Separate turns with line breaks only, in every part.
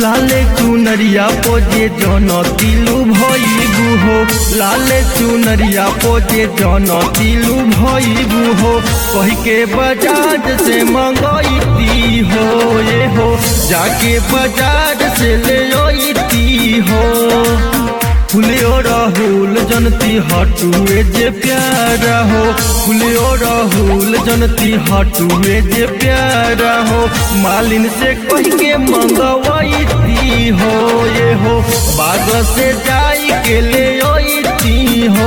लाले चुनरिया पोजे जन तिलु भइबु हो लाले चुनरिया पोजे जन तिलु भइबु हो कही के बजाज से मंगैती हो ये हो जाके बजाज से ले अइती हो फुलियो राहुल जनती हटुए जे प्यारा हो फुलियो राहुल जनती हटुए जे प्यारा हो मालिन से कह के मंगवाईती हो ये हो बाग से जाई के ले अइती हो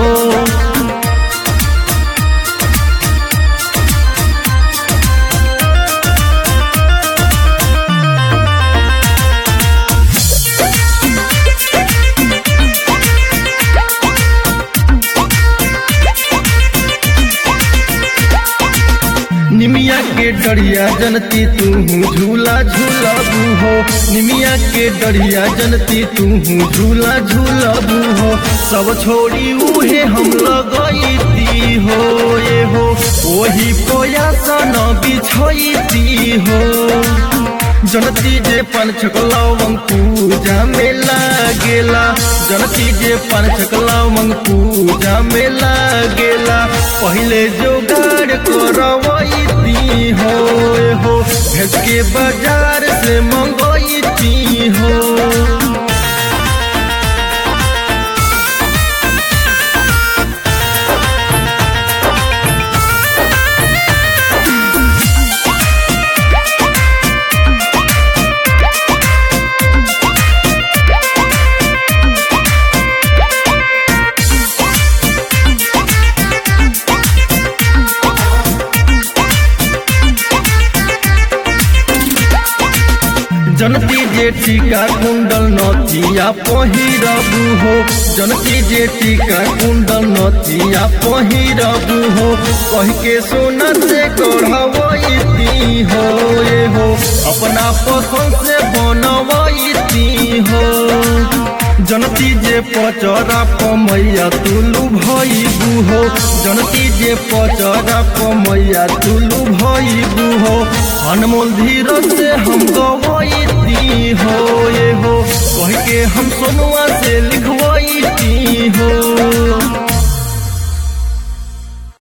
निमिया के डरिया जनती तू झूला झूलबू हो निमिया के डरिया जनती तू झूला झूलबू हो सब छोड़ी उहे हम लगैती हो ये हो वही पोया सन बिछैती हो जनती जे पान छकलावंग पूजा में लागेला जनती जे पान छकलावंग पूजा में लागेला पहले जोगाड़ करवैती हो हो भेज के बाजार से मंगैती हो जनती जे टीका कुंडल नथिया पहिरबू हो जनती जे टीका कुंडल नथिया पहिरबू हो कह के सोना से गढ़वैती हो ये हो अपना पसंद से बनवैती हो जनती जे पचरा पमैया तुलू भइबू हो जनती जे पचरा पमैया तुलू भइबू हो अनमोल धीरज से हम गवैती हो